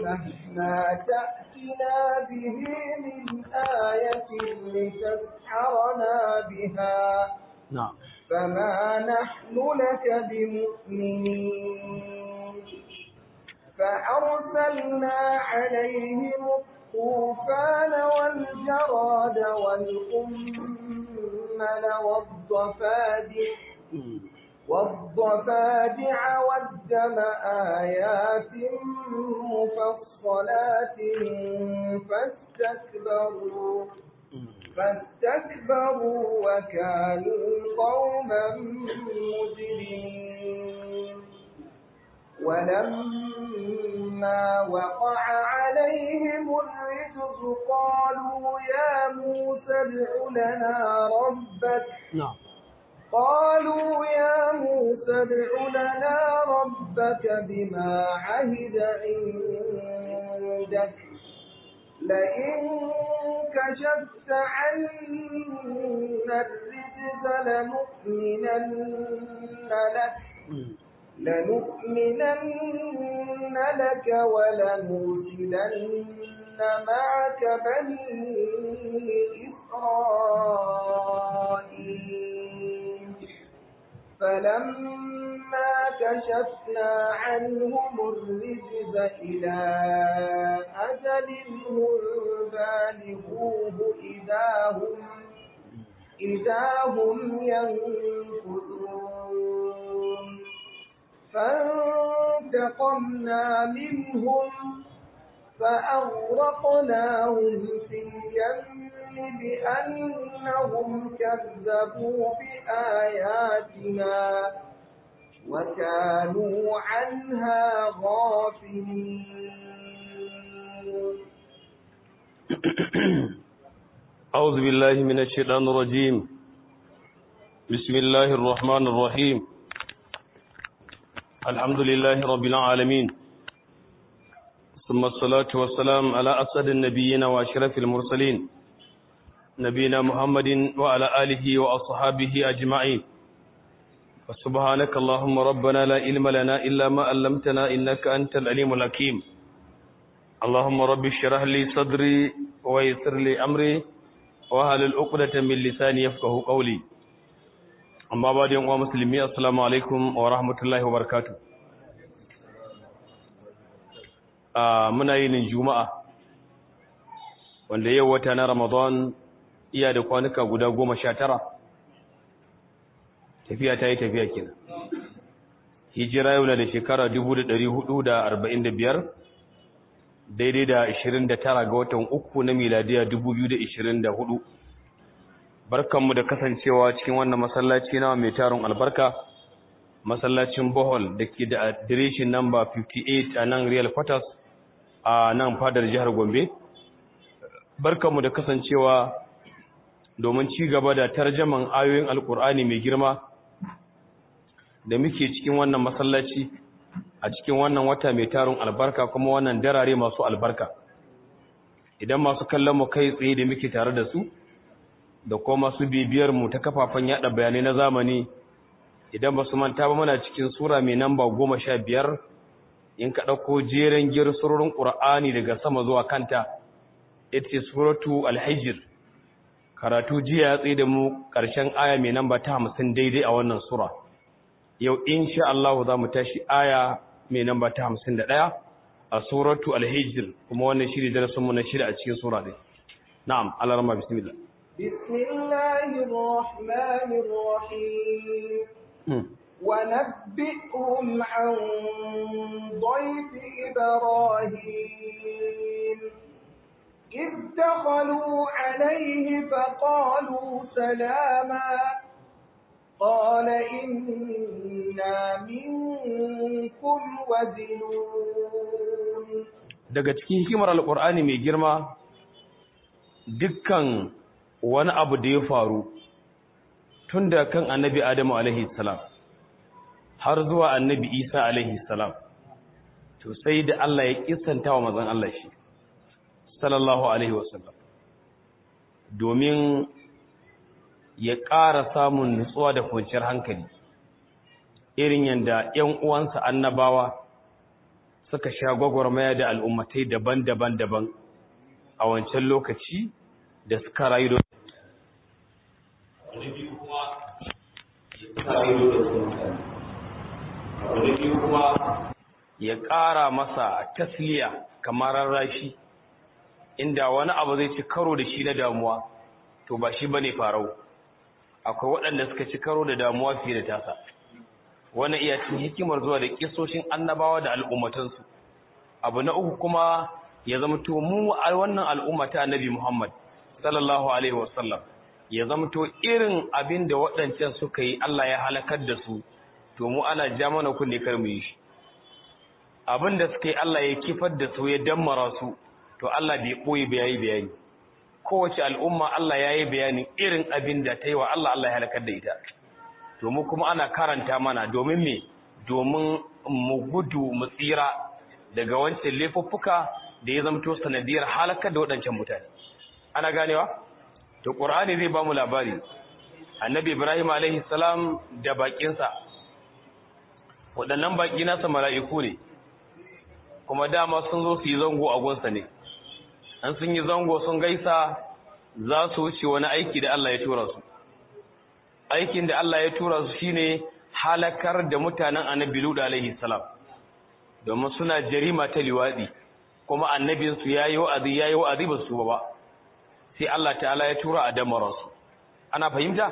مهما تأتنا به من آية لتسحرنا بها نعم فما نحن لك بمؤمنين فأرسلنا عليهم الطوفان والجراد والقمل والضفادع والضفادع والدم آيات مفصلات فاستكبروا فاستكبروا وكانوا قوما مجرمين ولما وقع عليهم الرجز قالوا يا موسى ادع لنا ربك نعم قالوا يا موسى ادع لنا ربك بما عهد عندك لئن كشفت عنا الرجز لنؤمنن لك لنؤمنن لك ولنرسلن معك بني إسرائيل فلما كشفنا عنهم الرجز إلى أجل هم بالغوه إذا هم إذا هم ينكثون فانتقمنا منهم فأغرقناهم في اليم بأنهم كذبوا بآياتنا وكانوا عنها غافلين أعوذ بالله من الشيطان الرجيم بسم الله الرحمن الرحيم الحمد لله رب العالمين ثم الصلاة والسلام على أسد النبيين وأشرف المرسلين نبينا محمد وعلى آله وأصحابه أجمعين وسبحانك اللهم ربنا لا علم لنا إلا ما علمتنا إنك أنت العليم الحكيم اللهم رب اشرح لي صدري ويسر لي أمري وهل العقدة من لساني يفقه قولي أما بعد يوم مسلمي السلام عليكم ورحمة الله وبركاته muna yin juma'a wanda yau wata na ramadan iya da kwanuka guda goma sha tara tafiya ta yi tafiya kenan hijira yau na da shekara dubu da ɗari hudu da arba'in da biyar daidai da ashirin da tara ga watan uku na miladiya dubu biyu da ashirin da hudu barkanmu da kasancewa cikin wannan masallaci na mai tarin albarka masallacin bohol da ke da adireshin namba 58 a nan real quarters a nan fadar jihar gombe barkanmu da kasancewa domin ci gaba da tarjaman ayoyin alkur'ani mai girma da muke cikin wannan masallaci a cikin wannan wata mai tarin albarka kuma wannan darare masu albarka idan masu kallon mu kai tsaye da muke tare da su da kuma masu bibiyar mu ta kafafen yada bayanai na zamani idan ba su manta ba muna cikin sura mai namba goma sha biyar in ka ɗauko jeren gir surorin ƙura'ani daga sama zuwa kanta ita ce suratu alhijir karatu jiya ya tsaye da mu ƙarshen aya mai namba ta hamsin daidai a wannan sura yau insha Allah za mu tashi aya mai namba ta hamsin da ɗaya a suratu alhijir kuma wannan shiri darasinmu na shida a cikin sura ɗin na'am alarma bismillah بسم الله الرحمن الرحيم ونبئهم عن ضيف إبراهيم إذ دخلوا عليه فقالوا سلاما قال إنا منكم وزنون daga cikin hikimar alƙur'ani mai girma dukkan wani abu da ya faru tun da kan annabi adamu alaihi salam har zuwa annabi isa alaihi salam to sai da Allah ya kisanta wa mazan Allah shi sallallahu alaihi wasallam domin ya ƙara samun nutsuwa da kwanciyar hankali irin yadda ‘yan uwansa annabawa suka sha gwagwarmaya da al'ummatai daban-daban daban a wancan lokaci da suka rayu da ya ƙara masa tasliya kamar rashi inda wani abu zai ci karo da shi na damuwa to ba shi bane farau akwai waɗanda suka ci karo da damuwa fiye da tasa wannan iya cin hikimar zuwa da kisoshin annabawa da al'ummatansu abu na uku kuma ya zama to mu a wannan al'umma ta annabi Muhammad sallallahu alaihi wasallam ya zama to irin abin da waɗancan suka yi Allah ya halakar da su to mu ana ja mana kunne kar mu yi shi abin da suka yi Allah ya kifar da su ya dammara su to Allah bai boye bayani bayani kowace al'umma Allah ya yi bayani irin abin da ta yi wa Allah Allah ya halakar da ita to mu kuma ana karanta mana domin me domin mu gudu mu tsira daga wancan laifuffuka da ya zamto sanadiyar halakar da waɗancan mutane ana ganewa to qur'ani zai ba mu labari annabi ibrahim alaihi salam da bakinsa waɗannan baki nasa mala'iku ne kuma dama sun zo su yi zango a gunsa ne an sun yi zango sun gaisa za su wuce wani aiki da Allah ya tura su aikin da Allah ya tura su shine halakar da mutanen annabi Lut alaihi salam domin suna jarima ta liwadi kuma annabin su yayi wa'azi yayi wa'azi ba su ba sai Allah ta'ala ya tura a damaran su ana fahimta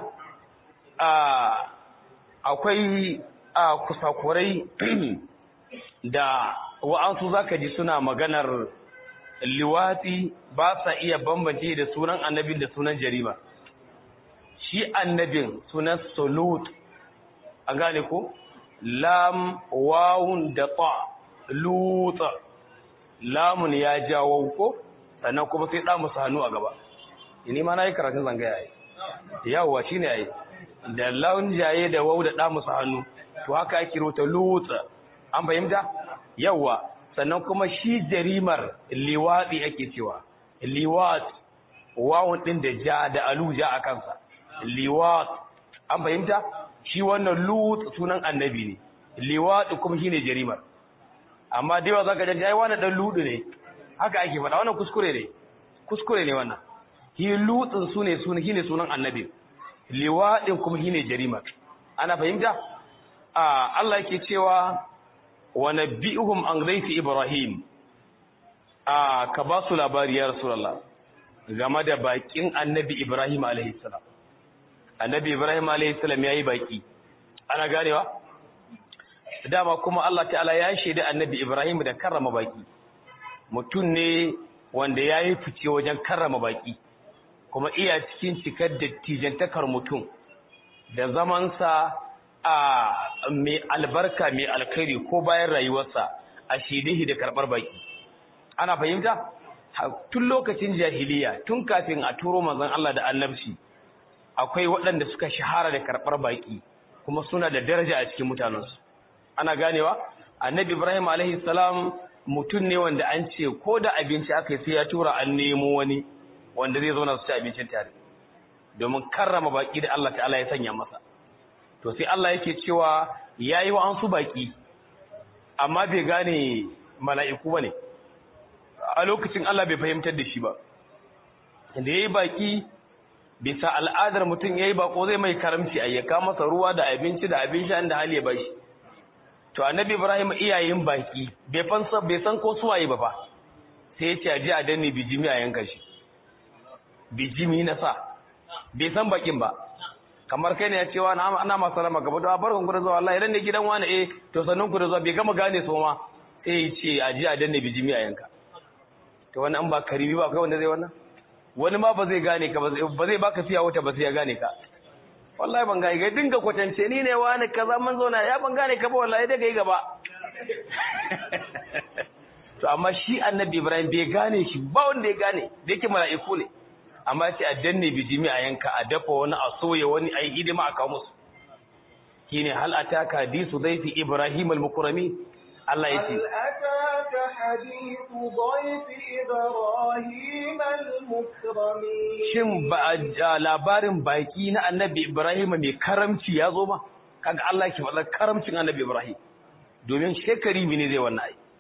a akwai a kusakurai da wa'ansu zaka ji suna maganar liwati ba sa iya bambance da sunan annabin da sunan jarima shi annabin sunan solut a gane ko lam wawun da ta luta lamun ya jawo ko sannan kuma sai ɗa musu hannu a gaba ini ma na yi karatun zangaya yi yawwa shi ne yi da laun jaye da wau da ɗa musu hannu to haka ake rota luta an fahimta yawwa sannan kuma shi jarimar liwaɗi ake cewa liwat wawun ɗin da ja da aluja a kansa liwat an fahimta shi wannan lut sunan annabi ne liwat kuma shine jarimar amma dai wa zaka ji ai wannan dan ludu ne haka ake faɗa wannan kuskure ne kuskure ne wannan shi lutsin sune sunan shine sunan annabi liwadin kuma shine jarimar ana fahimta a Allah yake cewa wa nabbi'uhum an ghayfi ibrahim a ka ba su labari ya rasulullah game da bakin annabi ibrahim alaihi salam annabi ibrahim alayhi salam yayi baki ana ganewa dama kuma Allah ta'ala ya shaida annabi ibrahim da karrama baki mutum ne wanda yayi fice wajen karrama baki kuma iya cikin cikar dattijantakar mutum da zamansa a mai albarka mai alkhairi ko bayan rayuwarsa a shidihi da karbar baki ana fahimta tun lokacin jahiliya tun kafin a turo manzon Allah da annabci akwai waɗanda suka shahara da karɓar baƙi kuma suna da daraja a cikin mutanensu ana ganewa annabi ibrahim alaihi salam mutum ne wanda an ce ko da abinci aka yi sai ya tura an nemo wani wanda zai zauna su ci abincin tare domin karrama baƙi da Allah ta'ala ya sanya masa to sai Allah yake cewa yayi wa an su baƙi amma bai gane mala'iku bane a lokacin Allah bai fahimtar da shi ba da yayi baƙi bisa al'adar mutum ya yi bako zai mai karamci a yaka masa ruwa da abinci da abin sha da hali ya bashi to annabi ibrahim iyayen baki bai fansa bai san ko suwaye ba fa sai ya ce a ji a danne bijimi a yanka shi bijimi na sa bai san bakin ba kamar kai ne ya ce wa ana masu rama gaba da barkan ku da zuwa Allah idan ne gidan wani eh to sannan ku da zuwa bai gama gane so ma sai ya ce a ji a danne bijimi a yanka to wannan an ba karibi ba kai wanda zai wannan wani ma ba zai gane ka ba zai baka fiya wata ba sai ya gane ka wallahi ban gane ga dinga kwatance ni ne wani kaza mun zauna ya ban gane ka ba wallahi dai kai gaba to amma shi annabi ibrahim bai gane shi ba wanda ya gane da yake mala'iku ne amma sai a danne bijimi a yanka a dafa wani a soya wani a yi hidima a kawo musu shine hal ataka hadisu dhaifi ibrahim al-mukrami Allah ya ce أتاك حديث ضيف إبراهيم المكرمين shin ba a labarin baki na annabi Ibrahim mai karamci ya zo ba kaga Allah ke faɗa karamcin annabi Ibrahim domin shekari ne zai wannan ai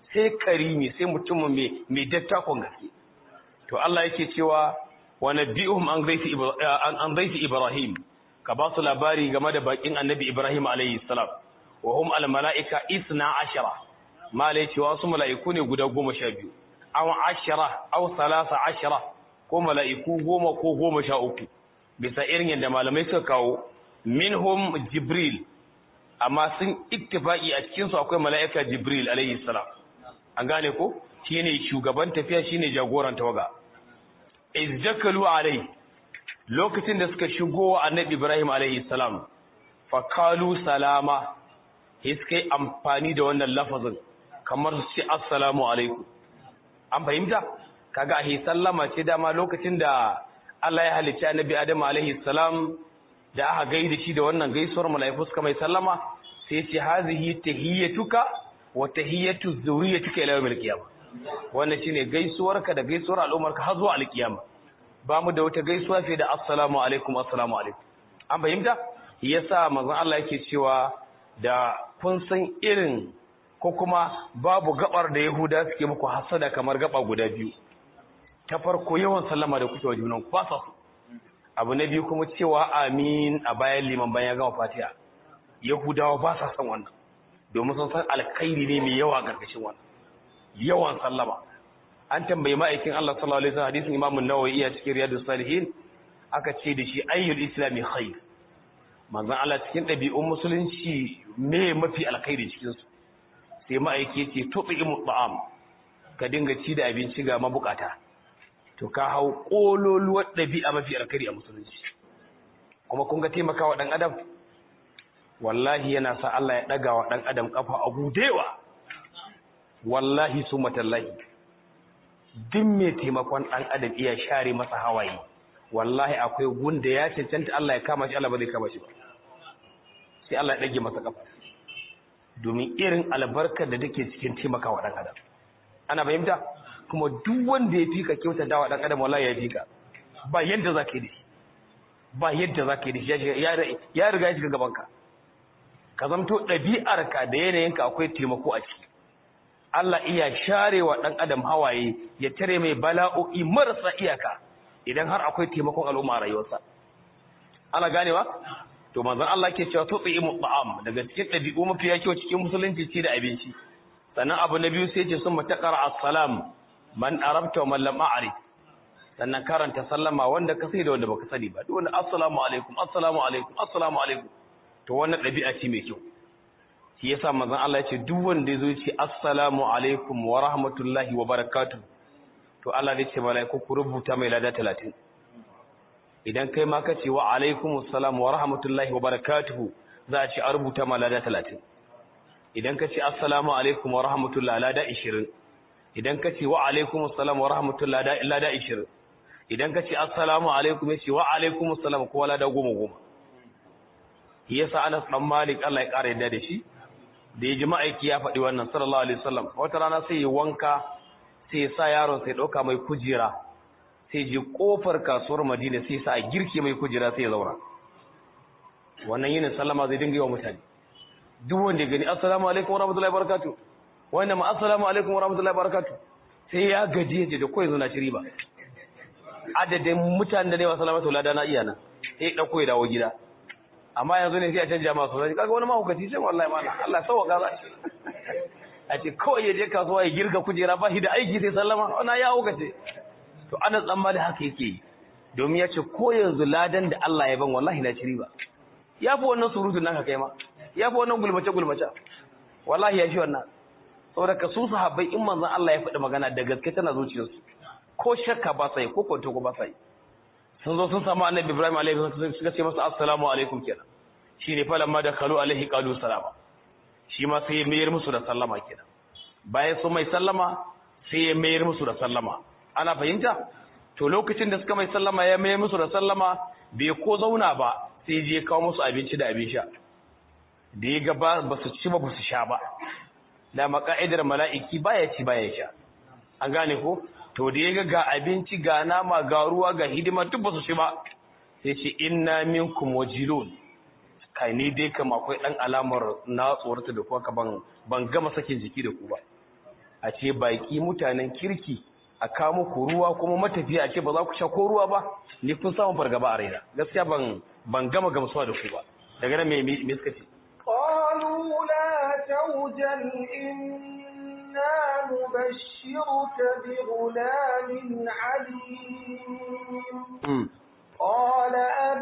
sai karimi sai mutum mai mai dattakon gaske to Allah yake cewa wa nabihum an zaifi an zaifi ibrahim ka ba su labari game da bakin annabi ibrahim alayhi salam wa hum al malaika isna ashara malai cewa su mala'iku ne guda goma sha biyu aw ashara aw salasa ashara ko mala'iku goma ko goma sha uku bisa irin yadda malamai suka kawo minhum jibril amma sun ittifaqi a cikin su akwai mala'ika jibril alayhi salam an gane ko shine shugaban tafiya shine jagoran tawaga izjakalu alai lokacin da suka shigo wa annabi ibrahim alayhi salam fa qalu salama sai amfani da wannan lafazin kamar su ce assalamu alaikum an fahimta kaga ahi sallama ce dama lokacin da Allah ya halicci annabi Adam alaihi salam da aka gaida shi da wannan gaisuwar mala'iku suka mai sallama sai ce hazihi tahiyyatuka wa tahiyyatu zurriyyatika ila yawmil qiyamah wannan shine gaisuwarka da gaisuwar al'ummarka har zuwa alkiyama ba mu da wata gaisuwa sai da assalamu alaikum assalamu alaikum an fahimta yasa manzon Allah yake cewa da kun san irin ko kuma babu gabar da Yahuda suke muku hasada kamar gaba guda biyu ta farko yawan sallama da kuke wa junan ku ba sa su abu na biyu kuma cewa amin a bayan liman bayan ya gama fatiha Yahudawa ba sa son wannan domin sun san alkhairi ne mai yawa gargashin wannan yawan sallama an tambayi ma'aikin Allah sallallahu alaihi wasallam hadisin Imam an-Nawawi iya cikin Riyadus Salihin aka ce da shi ayyul islami khair manzon Allah cikin ɗabi'un musulunci me mafi alkhairi cikin su sai ma'aiki yace tu'imu ta'am ka dinga ci da abinci ga mabukata to ka hau kololuwar ɗabi'a mafi alkhairi a musulunci kuma kun ga taimakawa dan adam wallahi yana sa Allah ya daga wa dan adam kafa a gudewa wallahi su matallahi duk mai taimakon ɗan adam iya share masa hawaye wallahi akwai gunda ya cancanta Allah ya kama shi Allah ba zai kama shi ba sai Allah ya ɗage masa kafa domin irin albarkar da take cikin taimakawa ɗan adam ana fahimta kuma duk wanda ya fika kyauta dawa ɗan adam wallahi ya fika ba yadda za ka yi da shi ba yadda za ka yi da shi ya riga ya shiga gabanka ka zamto ɗabi'arka da yanayinka akwai taimako a ciki Allah iya sharewa ɗan adam hawaye ya tare mai bala'o'i marasa iyaka idan har akwai taimakon al'umma a rayuwarsa. Ana ganewa? To manzon Allah ke cewa tutsi imu ta'am daga cikin ɗabi'u mafi kyau cikin musulunci ce da abinci. Sannan abu na biyu sai ce sun matakar assalam man arabta wa man lam a'rif. Sannan karanta sallama wanda ka sani da wanda baka sani ba. Duk wanda assalamu alaikum assalamu alaikum assalamu alaikum. To wannan ɗabi'a ce mai kyau. shi yasa manzon Allah ya ce duk wanda yazo ce assalamu alaikum wa rahmatullahi wa barakatuh to Allah zai ce malaiku ku rubuta mai lada 30 idan kai ma kace wa alaikum assalam wa rahmatullahi wa barakatuh za a ce a rubuta ma lada 30 idan kace assalamu alaikum wa rahmatullahi lada 20 idan kace wa alaikum assalam wa rahmatullahi lada 20 idan kace assalamu alaikum yace wa alaikum assalam ko lada 10 10 yasa Anas dan Malik Allah ya kare yadda da shi da ya ji ma'aiki ya faɗi wannan sallallahu alaihi wasallam wata rana sai ya wanka sai ya sa yaron sai ɗauka mai kujera sai ji ƙofar kasuwar madina sai sa a girke mai kujera sai ya zauna wannan yinin sallama zai dinga yi wa mutane duk wanda ya gani assalamu alaikum warahmatullahi wabarakatuh wannan ma assalamu alaikum warahmatullahi wabarakatuh sai ya gaji ya da koyi zuna shiri ba adadin mutanen da ne wa salamatu lada na iya nan sai ya ɗauko ya dawo gida amma yanzu ne sai a canja masu zai kaga wani mahaukaci sai wallahi mana Allah sauwaka za shi a ce kawai ya je kasuwa ya girga kujera ba shi da aiki sai sallama wannan ya haukace to ana tsammani haka yake yi domin ya ce ko yanzu ladan da Allah ya ban wallahi na ciri ba ya fi wannan surutun nan ka kai ma ya fi wannan gulmace gulmace wallahi ya shi wannan saboda ka su sahabbai in manzon Allah ya faɗi magana da gaske tana zuciyarsu ko shakka ba sai ko kwanto ko ba sai sun zo sun samu annabi Ibrahim alaihi wasallam suka ce masa assalamu alaikum kenan shine falamma da kalu alaihi qalu salama shi ma sai ya mayar musu da sallama kenan bayan sun mai sallama sai ya mayar musu da sallama ana fahimta to lokacin da suka mai sallama ya mayar musu da sallama bai ko zauna ba sai je kawo musu abinci da abin sha da ya ga ba su ci ba ba su sha ba da maka'idar mala'iki baya ci baya sha an gane ko to da ya ga abinci ga nama ga ruwa ga hidima duk ba su ci ba sai ce inna minkum wajilun kai ni dai kam akwai dan alamar na tsorata da kuwa ka ban ban gama sakin jiki da ku ba a ce baki mutanen kirki a kawo muku ruwa kuma matafiya a ce ba za ku sha ko ruwa ba ni kun samu fargaba a raina gaskiya ban ban gama gamsuwa da ku ba daga nan me me suka ce قالوا لا توجل إنا نبشرك بغلام عليم قال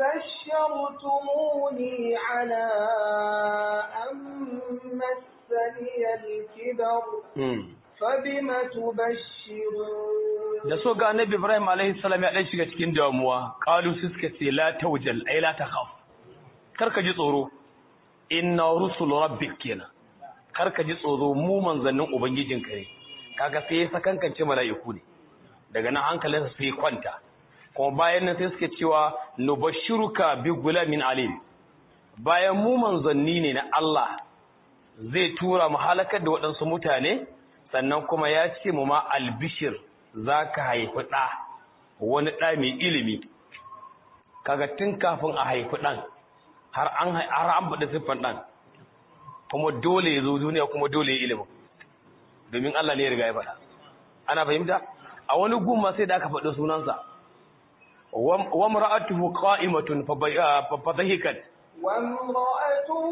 أبشرتموني على أن مسني الكبر فبم تبشرون da so ga annabi Ibrahim alaihi salam ya dan shiga cikin damuwa qalu suka ce la tawjal ay la takhaf karka ji tsoro inna rusul rabbik kenan karka ji tsoro mu manzannin ubangijinka ne kaga sai ya sakankance mala'iku ne daga nan hankalinsa sai kwanta kuma bayan nan sai suke cewa nubashiruka bi gulamin alim bayan mu manzanni ne na Allah zai tura mu halakar da waɗansu mutane sannan kuma ya ce mu ma albishir za ka haifi ɗa wani ɗa mai ilimi kaga tun kafin a haifi ɗan har an har an faɗi siffan ɗan kuma dole ya zo duniya kuma dole ya ilimin domin Allah ne ya riga ya faɗa ana fahimta a wani gumma sai da aka faɗi sunansa wa mar'atuhu qa'imatun fa dhahikat وامرأته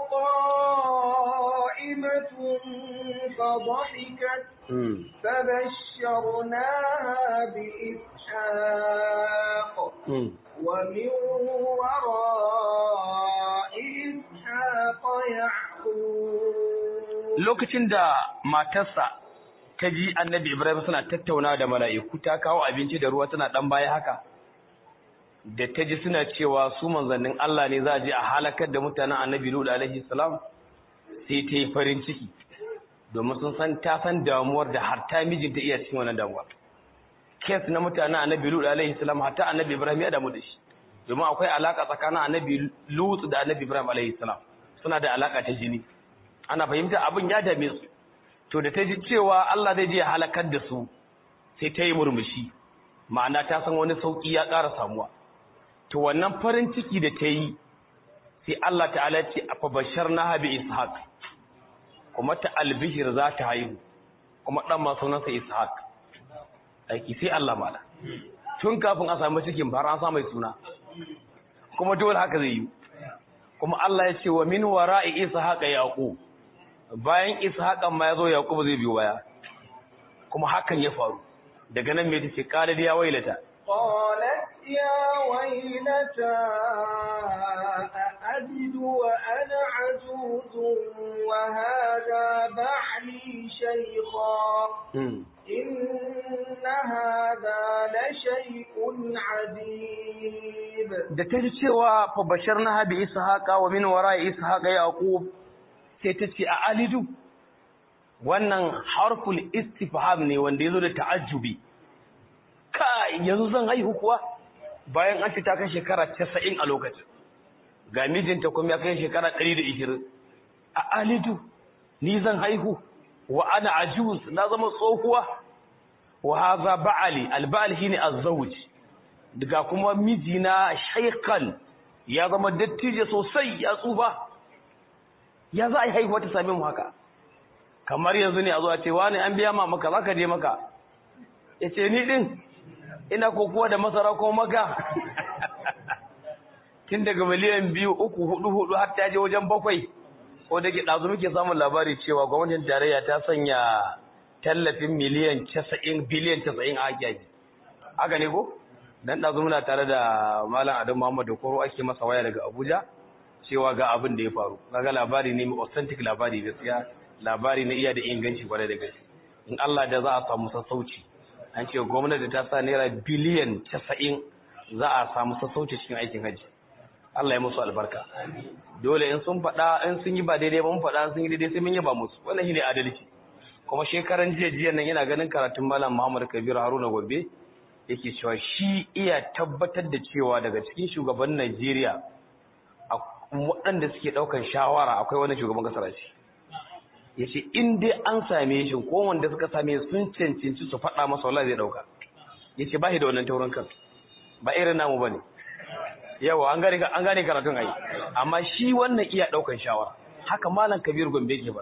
قائمة فضحكت فبشرناها بإسحاق ومن وراء إسحاق يعقوب lokacin da matarsa ta ji annabi Ibrahim suna tattauna da mala'iku ta kawo abinci da ruwa tana dan baya haka da ta ji suna cewa su manzannin Allah ne za a je a halakar da mutanen annabi Lut alaihi salam sai ta yi farin ciki domin sun san ta san damuwar da har ta mijinta iya cikin wannan damuwa kes na mutanen annabi Lut alaihi salam hatta annabi Ibrahim ya damu da shi domin akwai alaka tsakanin annabi Lut da annabi Ibrahim alaihi salam suna da alaka ta jini ana fahimta abin ya dame su to da ta ji cewa Allah zai je ya halakar da su sai ta yi murmushi ma'ana ta san wani sauki ya ƙara samuwa to wannan farin ciki da ta yi sai Allah ta'ala ce a fabashar na habi ishaq kuma ta albishir za ta haihu kuma ɗan ma sunansa ishaq aiki sai Allah mala tun kafin a samu cikin fara an samu suna kuma dole haka zai yi kuma Allah ya ce wa min wara'i ishaq yaqub bayan ishaqan ma yazo yaqub zai biyo baya kuma hakan ya faru daga nan me take kala ya wailata قالت يا ويلتى أألد وأنا عجوز وهذا بعلي شيخا إن هذا لشيء عجيب da ta ji cewa fa basharna bi ishaqa wa min wara'i ishaqa yaqub sai ta ce a alidu wannan harful istifham ne wanda yazo da ta'ajjubi kai yanzu zan haihu kuwa bayan an fita kan shekara 90 a lokacin ga mijinta kuma ya kai shekara 120 a alidu ni zan haihu wa ana ajuz na zama tsohuwa wa hadha ba'ali alba'al shine azzawj daga kuma mijina shaykhan ya zama dattijo sosai ya tsufa ya za a yi haihuwa ta same mu haka kamar yanzu ne a zo a ce wani an biya ma maka zaka je maka yace ni din ina kokowa da masara ko maka tun daga miliyan biyu uku hudu hudu har ta je wajen bakwai ko da ke ɗazu muke samun labari cewa gwamnatin tarayya ta sanya tallafin miliyan casa'in biliyan casa'in a haƙiƙi haka ne ko dan ɗazu muna tare da malam adam muhammadu koro ake masa waya daga abuja cewa ga abin da ya faru kaga labari ne mai authentic labari gaskiya labari na iya da inganci kwarai da gaske in Allah da za a samu sassauci an ce gwamnati ta sa naira biliyan casa'in za a samu sassauci cikin aikin hajji Allah ya musu albarka dole in sun faɗa in sun yi ba daidai ba mun faɗa sun yi daidai sai mun yaba musu wannan shine adalci kuma shekaran jiya jiya nan yana ganin karatun malam Muhammad Kabir Haruna Gombe yake cewa shi iya tabbatar da cewa daga cikin shugaban Najeriya waɗanda suke ɗaukan shawara akwai wani shugaban kasar shi yace in dai an same shi ko wanda suka same sun cancanci su faɗa masa wallahi zai ɗauka yace ba shi da wannan taurin kan ba irin namu bane yawa an gane an gane karatun ai amma shi wannan iya daukan shawara haka malam kabir gombe ke faɗa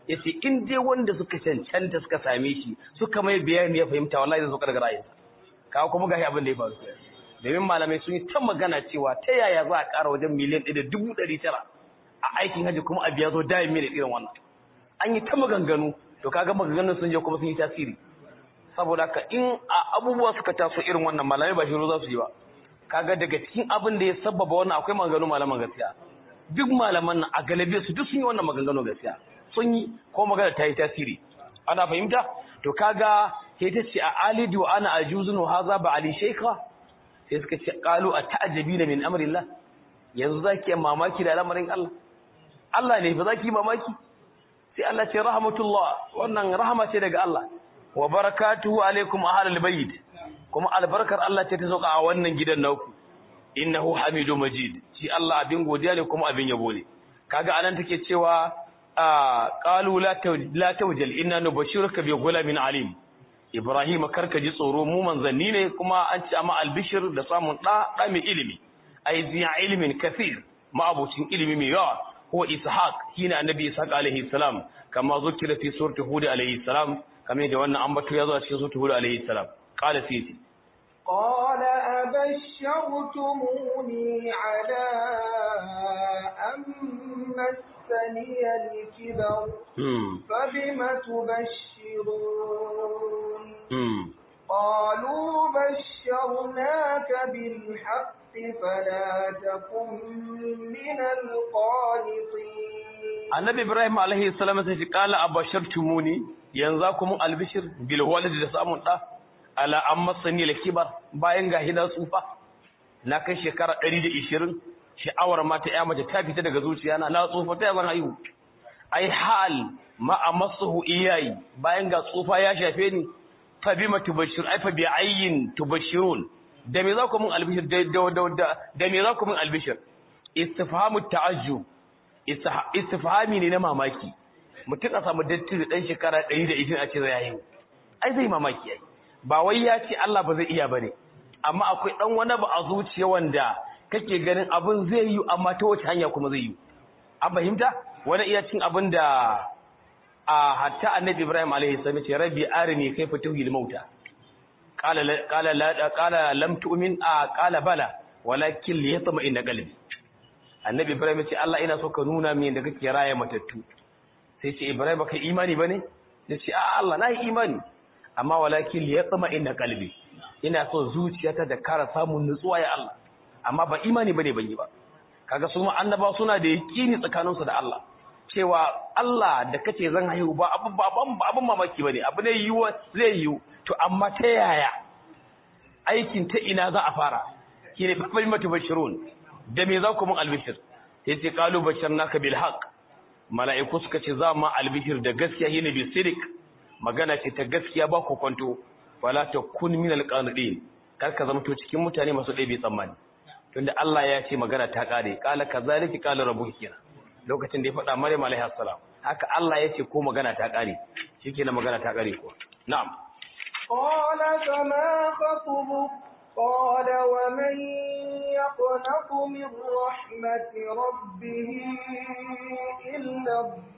yace in dai wanda suka cancanta suka same shi suka mai bayani ya fahimta wallahi zai zo daga ra'ayinsa kawo kuma gashi abin da ya faru domin malamai sun yi ta magana cewa ta yaya za a ƙara wajen miliyan ɗaya da dubu ɗari tara a aikin hajji kuma a biya zo dayin miliyan irin wannan an yi ta maganganu to kaga maganganun sun je kuma sun yi tasiri saboda haka in abubuwa suka taso irin wannan malamai ba shiru za su yi ba kaga daga cikin abin da ya sababa wannan akwai maganganu malaman gaskiya duk malaman nan a galabe su duk sun yi wannan maganganu gaskiya sun yi ko magana ta yi tasiri ana fahimta to kaga sai ta ce a alidu ana ajuzun haza ba ali shaykha sai suka ce qalu ata'jabina min amrillah yanzu zaki mamaki da al'amarin Allah Allah ne ba zaki mamaki sai Allah ce rahmatullah wannan rahama ce daga Allah wa barakatuhu alaikum ahlal bayt kuma albarkar Allah ce ta sauka a wannan gidan naku innahu hamidu majid shi Allah abin godiya ne kuma abin yabo ne kaga anan take cewa qalu la la tawjal inna nubashiruka bi ghulamin alim ibrahim karka ji tsoro mu manzanni ne kuma an ci amma albishir da samun da da mai ilimi ai ziya ilimin kathir ma abucin ilimi mai yawa ko ishaq hina annabi ishaq alaihi salam kama zukira fi surati hud alaihi salam kamar da wannan ambato ya zo a cikin surati hud alaihi salam qala sayyidi قال أبشرتموني على أن مسني الكبر فبم تبشرون قالوا بشرناك بالحق فلا تكن من القانطين النبي إبراهيم عليه السلام قال أبشرتموني ينزاكم البشر بالولد لسامن ala an masani da kibar bayan ga hina tsufa na kai shekara 120 sha'awar mata ya mace ta fita daga zuciya na na tsufa ta zan haihu ai hal ma amassuhu iyayi bayan ga tsufa ya shafe ni fa bima tubashir ai fa bi ayyin tubashirun da me za ku mun albishir da da da me za ku mun albishir istifhamu ta'ajjub istifhami ne na mamaki mutum a samu datti da dan shekara 120 a ce zai haihu ai zai mamaki ai ba wai ya ce Allah ba zai iya bane amma akwai dan wani ba a zuciya wanda kake ganin abin zai yi amma ta wace hanya kuma zai yi an fahimta wani iya cin abin da a hatta annabi Ibrahim alaihi salam ce rabbi arini kayfa tuhil mauta qala qala la qala lam tu'min a qala bala walakin liyatma inna qalbi annabi Ibrahim ce Allah ina so ka nuna min da kake raye matattu sai ce Ibrahim baka imani bane yace a Allah na yi imani amma walakin li yatma inna qalbi ina so zuciyata da kara samun nutsuwa ya Allah amma ba imani bane ban yi ba kaga su annaba suna da yaqini tsakaninsu da Allah cewa Allah da kace zan haihu ba abun ba abun mamaki bane abu ne yiwu zai yiwu to amma ta yaya aikin ta ina za a fara kine fa matu bashirun da me za ku mun albishir sai ce qalu basharnaka bil haqq mala'iku suka ce za mu albishir da gaskiya yene bi sidik magana ce ta gaskiya ba ku kwanto wala ta kun min alqanidin kar ka zama to cikin mutane masu ɗebe tsammani tunda Allah ya ce magana ta kare qala kazalika qala rabbuka kenan lokacin da ya faɗa Maryam alaihi assalam haka Allah ya ce ko magana ta kare shikenan magana ta kare ko na'am qala fama khatubuk قال ومن يقنط من رحمة ربه إلا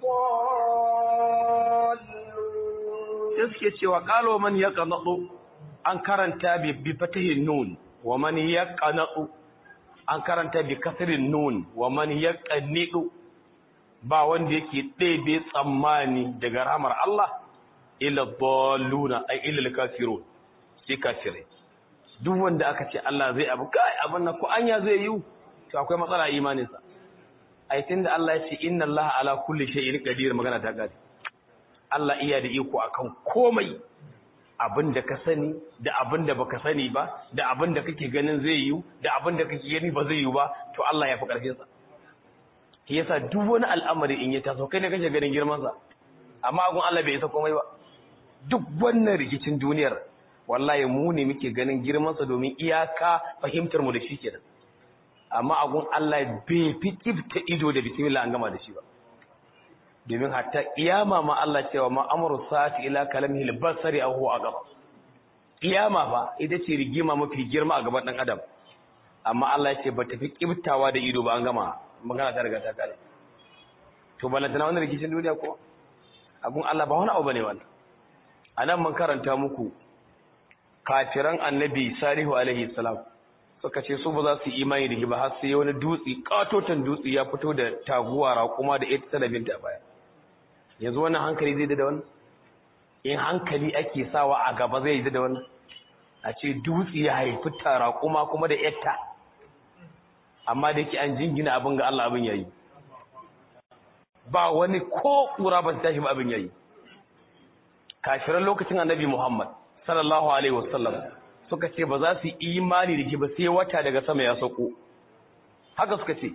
الضالون suke cewa qalo man yaqnatu an karanta bi bi fatihin nun wa man yaqnatu an karanta bi kasrin nun wa man yaqnitu ba wanda yake ɗebe tsammani daga rahmar Allah illa dalluna ay illa kafirun sai kafirai duk wanda aka ce Allah zai abu kai abin nan ko anya zai yi to akwai matsala a imaninsa ai tunda Allah ya ce inna Allah ala kulli shay'in qadir magana ta gadi Allah iya da iko akan komai abinda ka sani da abinda baka sani ba da abinda kake ganin zai yi da abinda kake gani ba zai yi ba to Allah ya fi karfin sa shi yasa duk wani al'amari in ya taso kai ne kake ganin girman sa amma agun Allah bai isa komai ba duk wannan rikicin duniyar wallahi mu ne muke ganin girmansa domin iyaka fahimtar mu da shi kenan amma agun Allah bai fi kifta ido da bismillah an gama da shi ba domin hatta kiyama ma Allah cewa ma amru sa'ati ila kalamihi al-basari aw huwa aqab kiyama fa ita ce rigima mafi girma a gaban dan adam amma Allah ya ce ba tafi kiftawa da ido ba an gama magana ta riga ta kare to balantana wannan rikicin duniya ko abun Allah ba wani abu bane wannan anan mun karanta muku kafiran annabi salihu alaihi salam suka ce su ba za su imani da shi ba har sai wani dutse katotan dutse ya fito da taguwa raƙuma da ita talabinta baya yanzu wannan hankali zai da wannan in hankali ake sawa a gaba zai yi da wannan a ce dutse ya haifi tara kuma kuma da yatta amma da yake an jingina abin ga Allah abin yayi ba wani ko kura ba ta tashi ba abin yayi kafiran lokacin annabi Muhammad sallallahu alaihi wasallam suka ce ba za su imani da shi ba sai wata daga sama ya sauko haka suka ce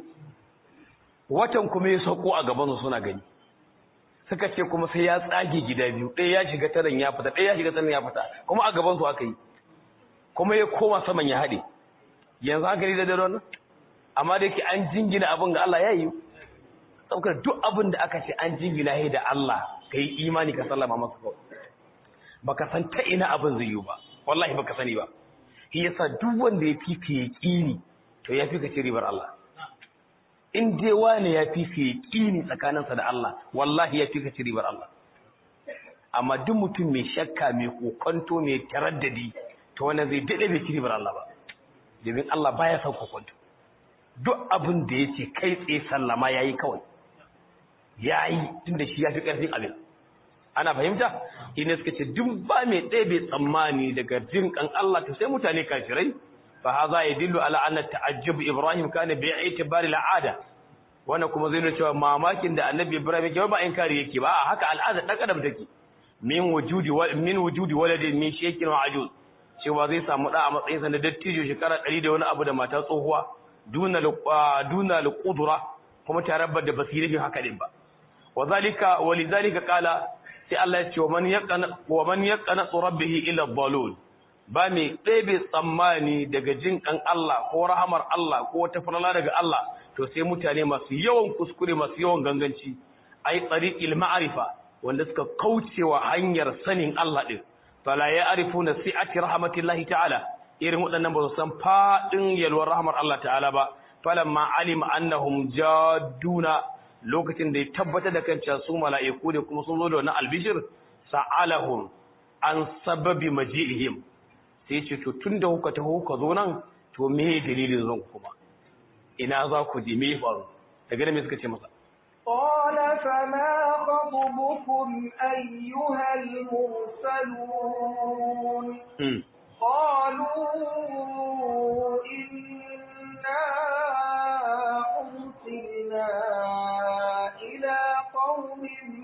watan kuma ya sauko a gaban su suna gani suka ce kuma sai ya tsage gida biyu ɗaya ya shiga taran ya fita ɗaya ya shiga taran ya fita kuma a gaban su aka yi kuma ya koma saman ya haɗe yanzu haka ne da dare wannan amma da yake an jingina abin ga Allah ya yi saboda duk abin da aka ce an jingina shi da Allah ka yi imani ka sallama masa kawai baka san ta ina abin zai yi ba wallahi baka sani ba shi yasa duk wanda ya fi ka yaqini to ya fi ka ci ribar Allah in dai wani ya fi ka yaqini tsakaninsa da Allah wallahi ya fi ka ci ribar Allah amma duk mutum mai shakka mai kokonto mai taraddadi to wannan zai dade bai ci ribar Allah ba domin Allah baya son kokonto duk abin da yace kai tsaye sallama yayi kawai yayi tunda shi ya fi karfin abin ana fahimta ina suka ce duk ba mai ɗaya bai tsammani daga jin kan Allah to sai mutane kafirai fa hadha yadullu ala anna ta'ajjub ibrahim kana bi i'tibari al'ada wannan kuma zai nuna cewa mamakin da annabi ibrahim yake ba inkari yake ba haka al'ada dan adam take min wujudi min wujudi waladin min shekin wa ajuz cewa zai samu da a matsayin sa na dattijo shekara 100 da wani abu da mata tsohuwa duna duna al-qudra kuma tarabbar da basirin haka din ba wazalika walizalika qala sai Allah ya ce wa man yaqana wa man yaqana rabbihi ila dhalul ba mai ɗebe tsammani daga jin kan Allah ko rahamar Allah ko wata falala daga Allah to sai mutane masu yawan kuskure masu yawan ganganci ai tsariqil ma'rifa wanda suka kaucewa hanyar sanin Allah din fala ya'rifuna si'ati rahmatillahi ta'ala irin waɗannan ba su san fadin yalwar rahmar Allah ta'ala ba falamma alima annahum jadduna lokacin da ya tabbatar da kan su mala'iku ne kuma sun zo da wannan albishir sa'alahum an sababi maji'ihim sai ce to tunda kuka taho kuka zo nan to me dalilin zan kuma ina za ku je me faru daga me suka ce masa قال فما خطبكم أيها المرسلون قالوا إنا أرسلنا إلى قوم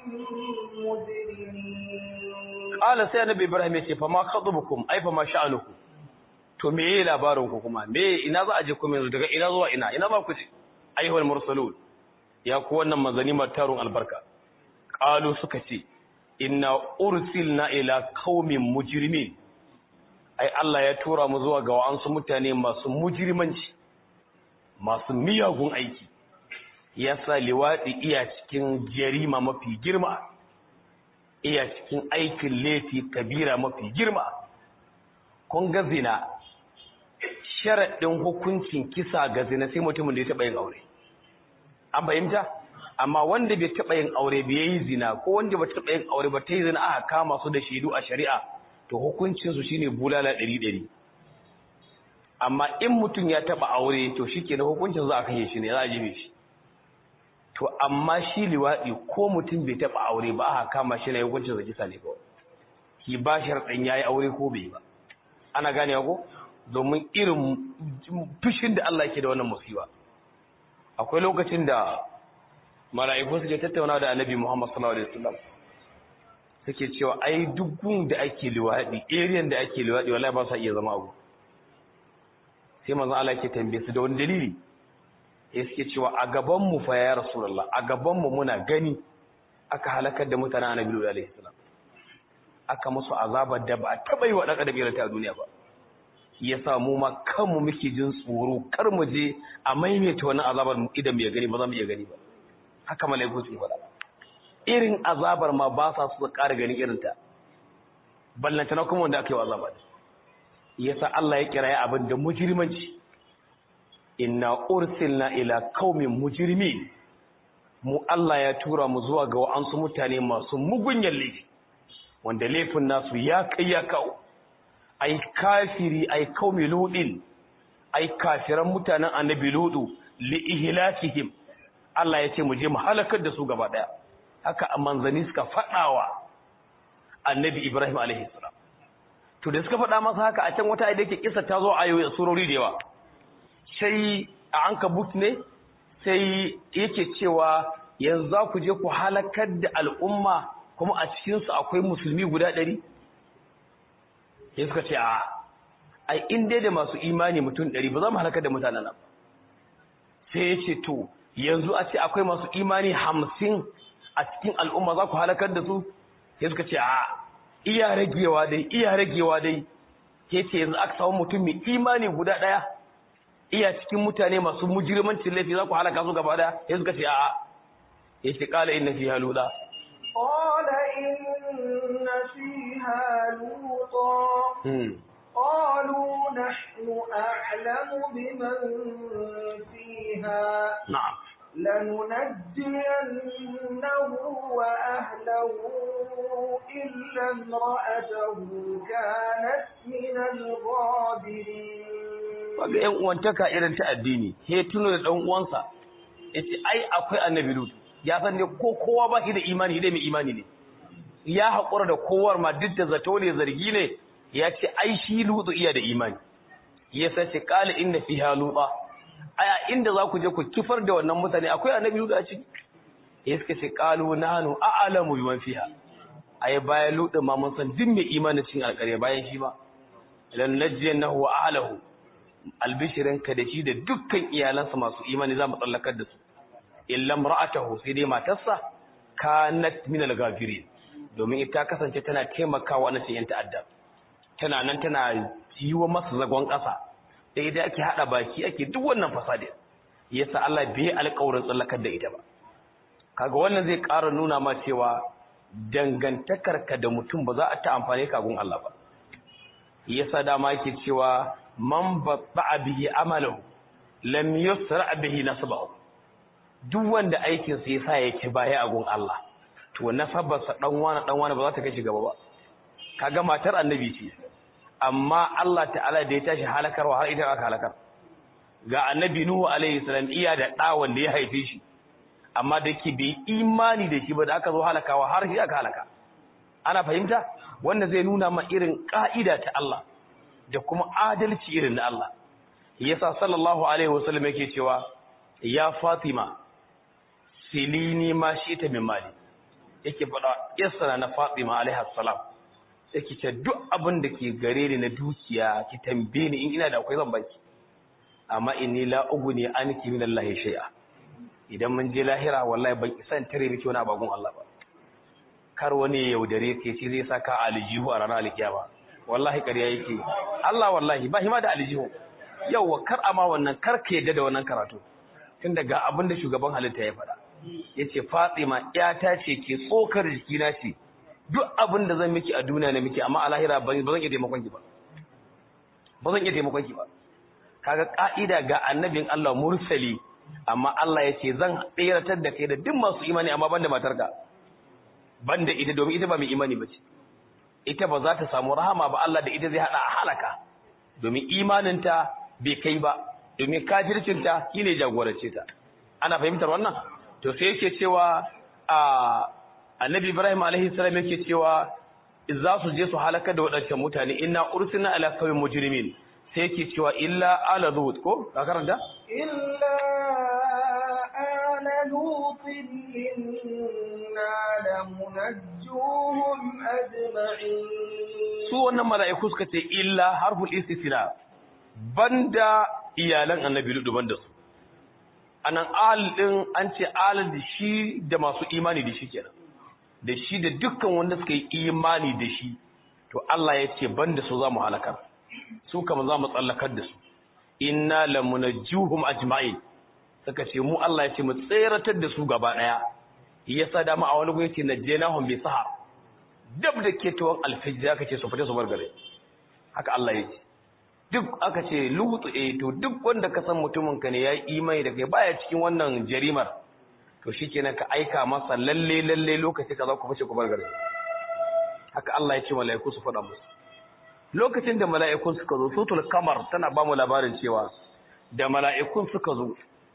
مجرمين قال sai annabi Ibrahim ya ce fa ma khatubukum ai fa ma sha'anukum to me yayi labarin ku kuma me ina za a je kuma yanzu daga ina zuwa ina ina ba ku je ayyuhal mursalun ya ku wannan manzani matarun albarka qalu suka ce inna ursilna ila qaumin mujrimin ai Allah ya tura mu zuwa ga wa'ansu mutane masu mujrimanci masu miyagun aiki yasa liwadi iya cikin jarima mafi girma iya cikin aikin laifi kabira mafi girma kun ga zina sharaɗin hukuncin kisa ga zina sai mutumin da ya taɓa yin aure an fahimta amma wanda bai taɓa yin aure bai yi zina ko wanda bai taɓa yin aure ba ta yi zina aka kama su da shaidu a shari'a to hukuncinsu shine bulala ɗari ɗari amma in mutum ya taɓa aure to shi ke na hukuncin za a kashe shi ne za a jibe shi to amma shi liwaɗi ko mutum bai taɓa aure ba aka kama shi na hukuncin sa kisa ne kawai ki ba sharɗin ya yi aure ko bai ba ana gane ko domin irin fushin da Allah ke da wannan musiba akwai lokacin da mala'iku suke tattauna da annabi Muhammad sallallahu alaihi wasallam suke cewa ai duk gun da ake liwaɗi area da ake liwaɗi wallahi ba sa iya zama abu sai manzon Allah ke tambaye su da wani dalili ya suke cewa a gaban mu fa ya rasulullah a gaban mu muna gani aka halakar da mutanen annabi alaihi salam aka musu azabar da ba a taba yi wa dan adam irin ta duniya ba yasa mu ma kanmu muke jin tsoro kar mu je a maimaita wannan azabar mu idan mu ya gani ba za mu iya gani ba haka malaiku su faɗa irin azabar ma ba sa su ƙara ganin irin ta ballanta na kuma wanda aka yi wa azabar yasa Allah ya kira abin da mujrimanci inna ursilna ila qaumin mujrimin mu Allah ya tura mu zuwa ga wa'ansu mutane masu mugunyan laifi wanda laifin nasu ya kai ya kawo ai kafiri ai qaumi ludin ai kafiran mutanen annabi ludu li ihlakihim Allah ya ce mu je mu halakar da su gaba daya haka manzani suka fadawa annabi Ibrahim alaihi salam to da suka fada masa haka a can wata ayat yake kissa ta zo ayoyi surori da yawa sai a ankabut ne sai yake cewa yanzu za ku je ku halakar da al'umma kuma a cikinsu akwai musulmi guda ɗari? ya suka ce a ai inda da masu imani mutum ɗari ba za mu halakar da mutanen nan sai ya ce to yanzu a ce akwai masu imani hamsin a cikin al'umma za ku halakar da su ya suka ce a iya ragewa dai iya ragewa dai ya ce yanzu aka samu mutum mai imani guda ɗaya iya cikin mutane masu mujirmancin laifi za ku halaka su gaba daya ya suka ce a'a ya ce kala inna fiha luda qala inna fiha luta qalu nahnu a'lamu biman fiha na'am لننجينه وأهله إلا امرأته كانت من الغابرين kaga ƴan uwantaka irin ta addini he tuno da dan uwansa yace ai akwai annabi lut ya san ne ko kowa ba shi da imani dai mai imani ne ya haƙura da kowar ma duk da zato ne zargi ne ya ce ai shi lutu iya da imani ya sace qala inna fiha luta aya inda za ku je ku kifar da wannan mutane akwai annabi lut a ciki ya suka ce qalu nahnu a'lamu biman fiha ai bayan lutu ma mun san duk mai imani cikin alƙarya bayan shi ba lan najiyanahu wa ahlihi albishirinka da shi da dukkan iyalansa masu imani za mu tsallakar da su illam ra'atahu sai dai matarsa kanat min al-ghafirin domin ita kasance tana taimakawa wannan yan ta'adda tana nan tana yiwa masa zagon ƙasa da idan ake hada baki ake duk wannan fasadi yasa Allah bai alƙawarin tsallakar da ita ba kaga wannan zai ƙara nuna ma cewa dangantakarka da mutum ba za a ta amfane ka gun Allah ba yasa dama yake cewa man batta'a bihi amalahu lam yusra bihi nasbahu duk wanda aikin sa yasa yake baya a gun Allah to nasabarsa dan wani dan wani ba za ta kai shi gaba ba kaga matar annabi ce amma Allah ta'ala da ya tashi halakarwa har ita aka halakar ga annabi nuhu alaihi salam iya da da wanda ya haife shi amma da ke bai imani da shi ba da aka zo halakawa har shi aka halaka ana fahimta wanda zai nuna ma irin ka'ida ta Allah da kuma adalci irin na Allah yasa sallallahu alaihi wasallam yake cewa ya Fatima silini ma shi ta min mali yake faɗa yasa na Fatima alaiha salam yake ce duk abin da ke gare ni na dukiya ki tambaye ni in ina da akwai zan baki amma inni la ugni anki min Allah shay'a idan mun je lahira wallahi ban isa in tare miki wani abagun Allah ba kar wani ya yaudare ke ce zai saka aljihu a ranar alkiyama wallahi ƙarya yake Allah wallahi ba hima da aljihu yauwa kar ama wannan kar ka yadda da wannan karatu tun daga abin da shugaban halitta ya faɗa yace Fatima ƴata ce ke tsokar jikina ce duk abin da zan miki a duniya na miki amma a lahira ba zan iya taimakon ki ba ba zan iya taimakon ki ba kaga ka'ida ga annabin Allah mursali amma Allah yace zan tsiratar da kai da duk masu imani amma banda matarka banda ita domin ita ba mai imani bace ita ba za ta samu rahama ba Allah da ita zai hada a halaka domin imaninta bai kai ba domin kafircinta shine jagorance ta ana fahimtar wannan to sai yake cewa a annabi Ibrahim alaihi salam yake cewa za su je su halaka da wadancan mutane inna ursilna ala qawmin mujrimin sai yake cewa illa ala lut ko ka karanta illa ala lut inna lamunajjuhum ajma'in su wannan mala'iku suka ce illa harful istisna banda iyalan annabi lutu banda su anan al din an ce al da shi da masu imani da shi kenan da shi da dukkan wanda suka yi imani da shi to Allah ya ce banda su za mu halakar su kama za mu tsallakar da su inna lamunajjuhum ajma'in suka ce mu Allah ya ce mu tseratar da su gaba daya yasa dama a wani gurin ce najjenahum bi sahar dab da ketowar alfijir aka ce su fita su bar gare haka Allah ya ce duk aka ce lutu eh to duk wanda ka san mutumin ka ne ya yi imani da kai baya cikin wannan jarimar to shikenan ka aika masa lalle lalle lokaci kaza ku fice ku bar garin haka Allah ya ce mala'iku su faɗa musu lokacin da mala'ikun suka zo sutul kamar tana ba mu labarin cewa da mala'ikun suka zo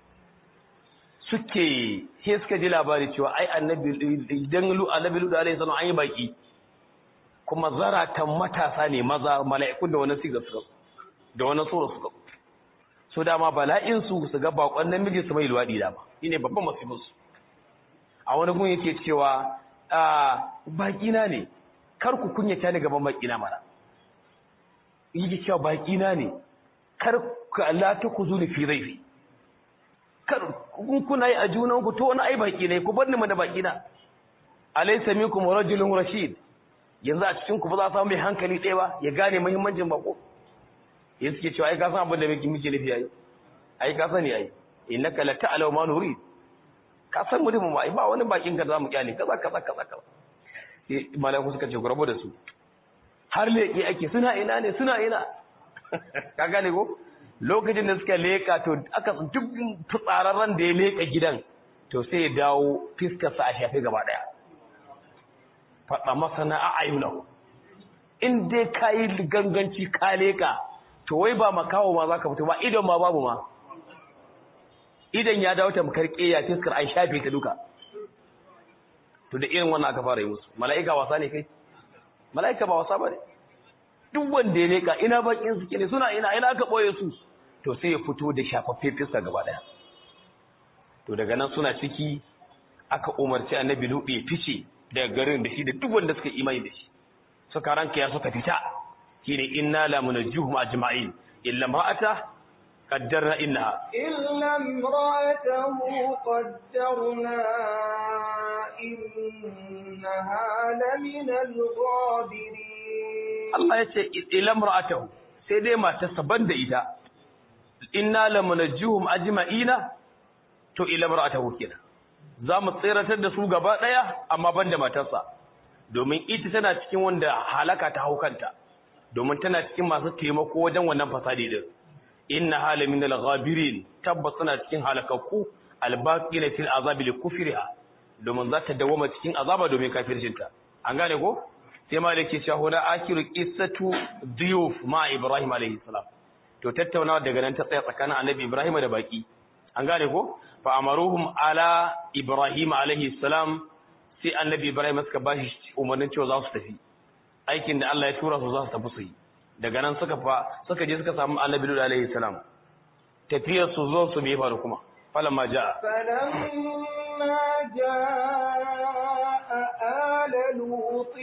suke he suka ji labari cewa ai annabi idan lu annabi lu alaihi salam an yi baki kuma zaratan matasa ne maza mala'ikun da wani siga suka da wani sura suka so dama bala'in su su ga bakon namiji su mai luwadi dama shine babban masifin su a wani gun yake cewa a baki na ne kar ku kunyata ni gaban baki na mana yake cewa baki na ne kar ku Allah ta ku zuni fi zaifi kar kun kuna yi a junan ku to wani ai baki ne ku bar ni mana baki na alaysa minkum rajulun rashid yanzu a cikin ku ba za samu mai hankali ɗaya ba ya gane muhimmancin bako ya suke cewa ai ka san abin da muke muke nufi ai ai ka sani ai innaka la ta'lamu ma nurid ka san mu mu ai ba wani bakin ka za mu kyale kaza kaza kaza kaza sai malaiku suka ce ku rabu da su har leƙi ake suna ina ne suna ina ka gane ko lokacin da suka leƙa to aka duk tsararren da ya leƙa gidan to sai ya dawo fiskarsa a shafe gaba ɗaya faɗa masana a ayyunahu in dai ka yi ganganci ka leƙa to wai ba makawo ma za ka fito ba idon ma babu ma idan ya dawo tamkar ƙeya fiskar an shafe ta duka to da irin wannan aka fara yi musu mala'ika wasa ne kai mala'ika ba wasa ba ne duk wanda ya leƙa ina bakin suke ne suna ina ina aka ɓoye su to sai ya fito da shafaffe fiskar gaba ɗaya to daga nan suna ciki aka umarci annabi luɗe ya fice daga garin da shi da duk wanda suka imani da shi suka ranka ya suka fita shine inna la munajjuhum ajma'in illa ma'ata qaddarna innaha إلا امرأته قدرنا إنها لمن الغابرين Allah ya ce ila imra'atahu sai dai matarsa banda ita inna la munajjuhum ajma'ina to ila imra'atahu kenan za mu tsiratar da su gaba ɗaya amma ban da matarsa domin ita tana cikin wanda halaka ta haukanta domin tana cikin masu taimako wajen wannan fasadi din inna halamin al-ghabirin tabbas tana cikin halakakku albaqina fil azabi li kufriha domin za ta dawoma cikin azaba domin kafircinta an gane ko sai ma dake cewa huna akiru qissatu diyuf ma ibrahim alayhi salam to tattaunawa daga nan ta tsaya tsakanin annabi ibrahim da baki an gane ko fa amaruhum ala ibrahim alaihi salam sai annabi ibrahim suka bashi umarnin cewa za su tafi aikin da Allah ya tura su za su tafi su yi daga nan suka fa suka je suka samu annabi lut alaihi salam tafiyar su zo su bai faru kuma falamma jaa فلما جاء آل لوط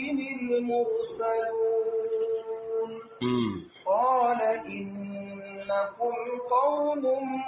المرسلون mm. قال إنكم قوم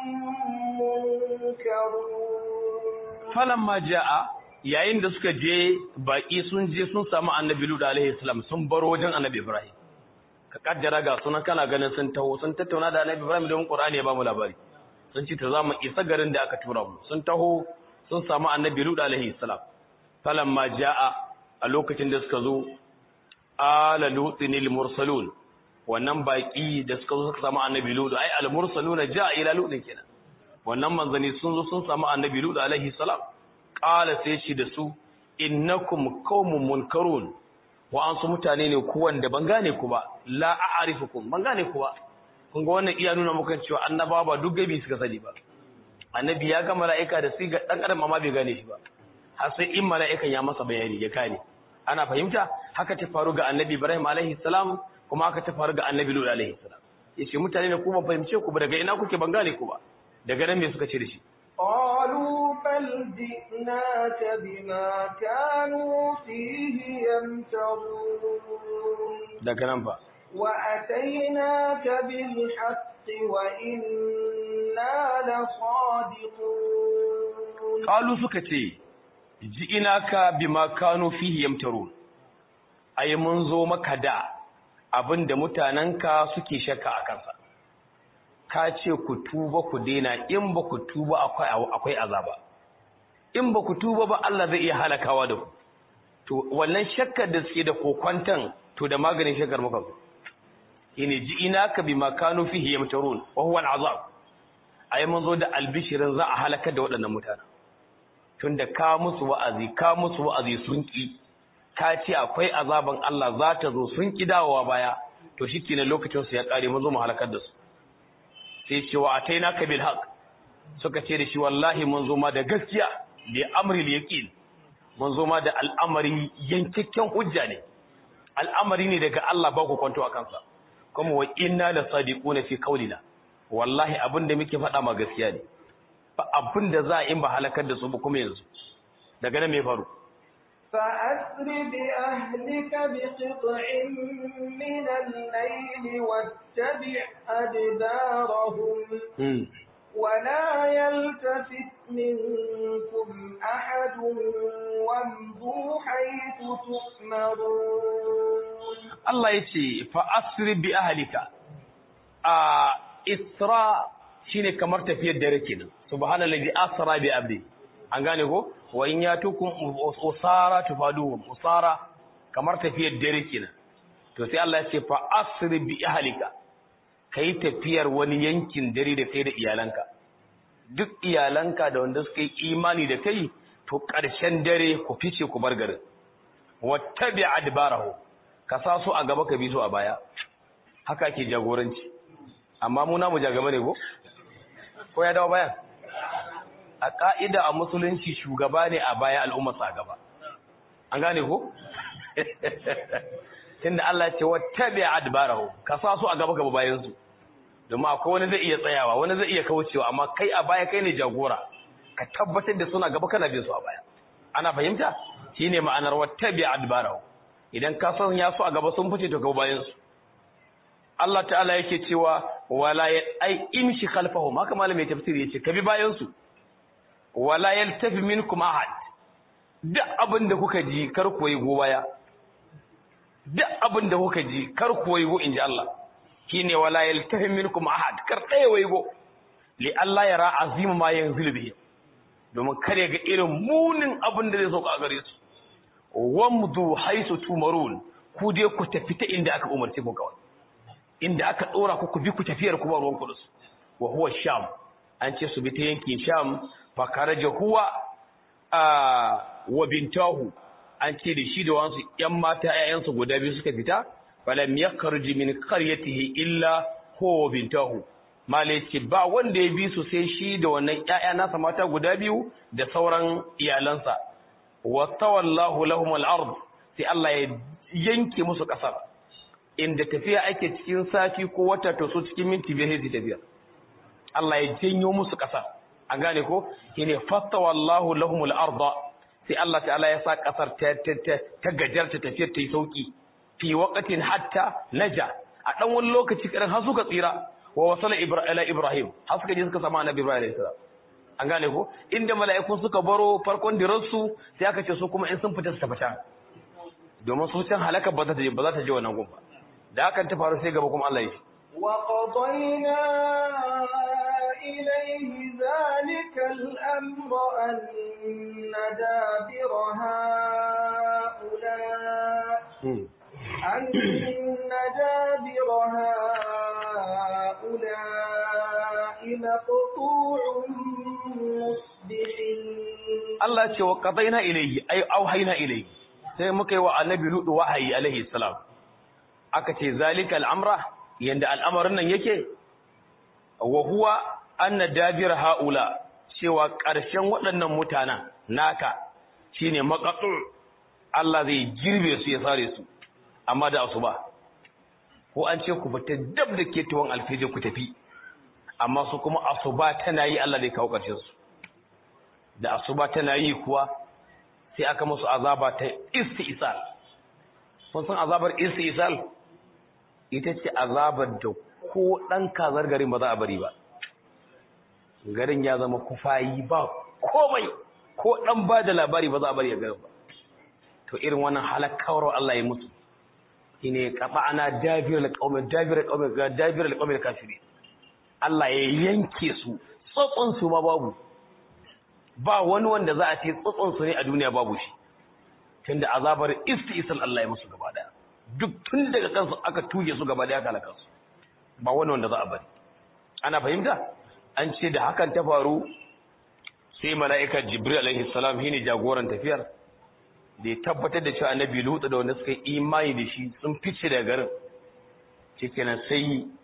منكرون falamma jaa yayin da suka je baki sun je sun samu annabi lut alaihi salam sun baro wajen annabi ibrahim ka kaddara ga sunan kana ganin sun taho sun tattauna da annabi ibrahim don qur'ani ya ba mu labari sun ce to za mu isa garin da aka tura mu sun taho sun samu annabi lut alaihi salam falamma jaa a lokacin da suka zo ala lutinil mursalun wannan baki da suka zo suka samu annabi lut ai al mursaluna jaa ila lutin kenan wannan manzani sun zo sun samu annabi lut alaihi salam qala sai shi da su innakum qaumun munkarun wa an su mutane ne ku wanda ban gane ku ba la a'rifukum ban gane ku ba kun ga wannan iya nuna muku cewa annaba ba duk gabi suka sani ba annabi ya ga mala'ika da siga dan adam amma bai gane shi ba har sai in mala'ikan ya masa bayani ya kane ana fahimta haka ta faru ga annabi Ibrahim alaihi salam kuma haka ta faru ga annabi Lut alaihi salam yace mutane ne ku ban fahimce ku ba daga ina kuke ban gane ku ba daga nan me suka ce da shi قالوا بل جئناك بما كانوا فيه يمترون daga nan fa وأتيناك بالحق وإنا لصادقون qalu suka ce ji'inaka bima kanu fihi yamtarun ai mun zo maka da abinda mutananka suke shakka a kansa ka ce ku tuba ku daina in ba ku tuba akwai akwai azaba in ba ku tuba ba Allah zai iya halakawa da ku to wannan shakkar da suke da kokwantan to da maganin shakkar muka zo ine ji'inaka bima kanu fihi yamtarun wa huwa al'azab ai mun zo da albishirin za a halaka da waɗannan mutanen tunda ka musu wa'azi ka musu wa'azi sun ki ka ce akwai azaban Allah za ta zo sun ki dawowa baya to shikenan lokacin su ya kare mu zo mu halakar da su sai ce wa atainaka bil haqq suka ce da shi wallahi mun zo ma da gaskiya bi amril yaqin mun zo ma da al'amari yankakken hujja ne al'amari ne daga Allah ba ku kwanto a kansa kuma wa inna la sadiquna fi qawlina wallahi abinda muke faɗa ma gaskiya ne ba abinda za a in ba halakar da su ba kuma yanzu daga nan me faru فأسر بأهلك بقطع من الليل واتبع أدبارهم ولا يلتفت منكم أحد وامضوا حيث تؤمرون الله يتي فأسر بأهلك آه إسراء shine kamar tafiyar dare kenan subhanallazi asra bi abdi an gane ko wa in yatukum usara tufaduhum usara kamar tafiyar dare kenan to sai Allah ya ce fa asri bi ahlika kai tafiyar wani yankin dare da kai da iyalanka duk iyalanka da wanda suka yi imani da kai to ƙarshen dare ku fice ku bar garin wattabi adbarahu ka sa su a gaba ka bi su a baya haka ke jagoranci amma mu namu jagaba ne ko ko ya dawo bayan a ka'ida a musulunci shugaba ne a baya al'ummar sa gaba an gane ko tunda Allah ya ce wattabi adbarahu ka sa su a gaba gaba bayan su domin akwai wani zai iya tsayawa wani zai iya kaucewa amma kai a baya kai ne jagora ka tabbatar da suna gaba kana bin su a baya ana fahimta shine ma'anar wattabi adbarahu idan ka san ya su a gaba sun fice to gaba bayan su Allah ta'ala yake cewa wala ya ai imshi khalfahum haka malamin tafsiri yace ka bi bayan su wala yaltafi minkum ahad duk abin da kuka ji kar ku yi go baya duk abin da kuka ji kar ku yi go inji Allah shine wala yaltafi minkum ahad kar ɗaya waigo li Allah yara azim ma yanzilu bihi domin kare ga irin munin abin da zai sauka a gare su wamdu haisu tumarun ku dai ku tafi ta inda aka umarce ku kawai inda aka dora ku ku bi ku tafiyar ku ba ruwan ku su wa huwa sham an ce su bi ta yankin sham fa karaja huwa a wa bintahu an ce da shi da wasu yan mata ƴaƴansu guda biyu suka fita falam yakhruj min qaryatihi illa huwa bintahu malai ce ba wanda ya bi su sai shi da wannan ƴaƴa nasa mata guda biyu da sauran iyalansa wa tawallahu lahum al-ard sai Allah ya yanke musu kasar inda tafiya ake cikin sati ko wata to su cikin minti biyar sai tafiya Allah ya janyo musu kasar an gane ko shine fatawallahu lahum al-ard sai Allah ta'ala ya sa kasar ta ta gajarta tafiyar ta yi sauki fi waqtin hatta naja a dan wani lokaci kadan har suka tsira wa wasala ila ibrahim har suka je suka sama annabi ibrahim alayhi salam an gane ko inda mala'iku suka baro farkon dirarsu sai aka ce su kuma in sun fita su tabbata domin su can halaka ba za ta je ba za ta je wannan gun ba da hakan ta faru sai gaba kuma Allah ya ce wa qadayna ilayhi zalika al-amra anna dabira haula anna dabira haula maqtu'un musbihin Allah ce wa qadaina ilayhi ay auhayna ilayhi sai muka yi wa annabi ludu wahayi alaihi salam aka ce zalika al'amra yanda al'amarin nan yake wa huwa anna dabir haula cewa ƙarshen waɗannan mutanen naka shine maqatu Allah zai girbe su ya sare su amma da asuba ko an ce ku fita dab da ke tuwon alfijir ku tafi amma su kuma asuba tana yi Allah zai kawo ƙarshen su da asuba tana yi kuwa sai aka musu azaba ta istisal kun san azabar istisal ita ce azabar da ko dan kazar garin ba za a bari ba garin ya zama kufayi ba komai ko dan ba da labari ba za a bari a garin ba to irin wannan halakawar Allah ya mutu shine qata'ana dabir alqawmi dabir alqawmi dabir alqawmi kafirin Allah ya yanke su tsotson su ma babu ba wani wanda za a ce tsotson su ne a duniya babu shi tunda azabar istisal Allah ya musu gaba daya duk tun daga kansu aka tuge su gaba daya kalaka su ba wani wanda za a bari ana fahimta an ce da hakan ta faru sai mala'ika jibril alaihi salam shine jagoran tafiyar da ya tabbatar da cewa annabi lutu da wanda suka yi imani da shi sun fice daga garin shikenan sai